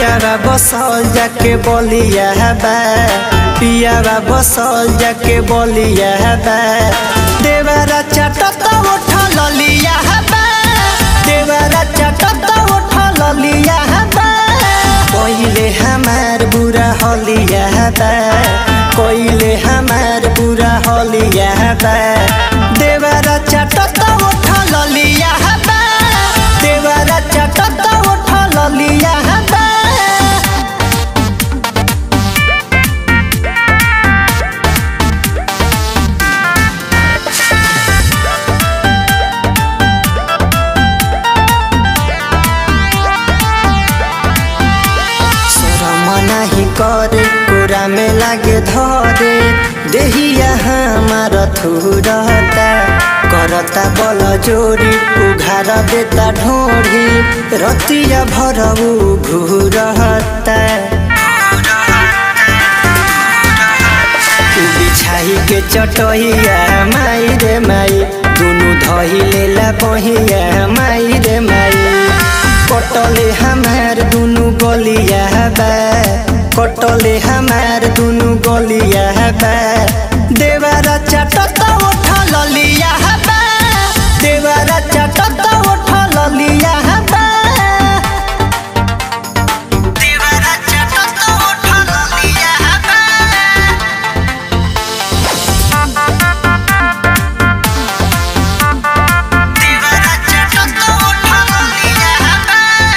पियावा बसल जाके बोलिया बा पियावा बसल जाके बोलिया बा देवरा चटत उठल लिया बा देवरा चटत उठल लिया बा कोइले हमार बुरा हलिया बा कोइले हमार बुरा हलिया बा देवरा चटत उठल लिया बा देवरा चटत उठल लिया बा शरम नाही करे कुरा में लागे धरे देहिया हमार थुरता करता बल जोरी उघार देता ढोरी रतिया भरऊ घूरता बिछाई के चटहिया माई रे माई दुनु धही लेला बहिया माई रे माई कटले हमार दुनु गलिया बा कटले हमार दुनु गलिया बा देवरा चटत उठल लिया बा देवरा चटत उठल लिया बा देवरा चटत उठल लिया बा देवरा चटत उठल लिया बा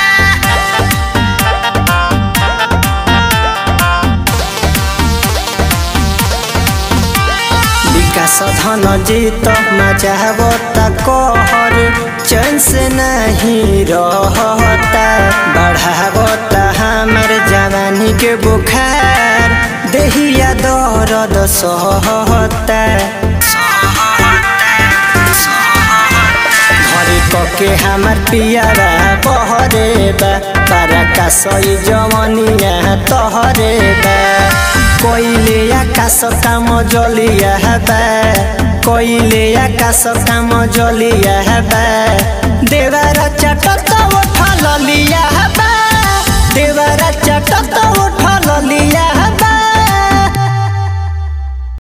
विकास धन जीत मचावता कहर चैन से नहीं रहता बढ़ावता हमार जवानी के बुखार देहिया दर्द सहता घरे कके हमार पियारा बहरे बा पारा का सही जवनिया तहरे बा कोइले आकाश काम जलिया बा कोइले आकाश काम जलिया बा देवरा चटत उठल लिया बा देवरा चटत उठल लिया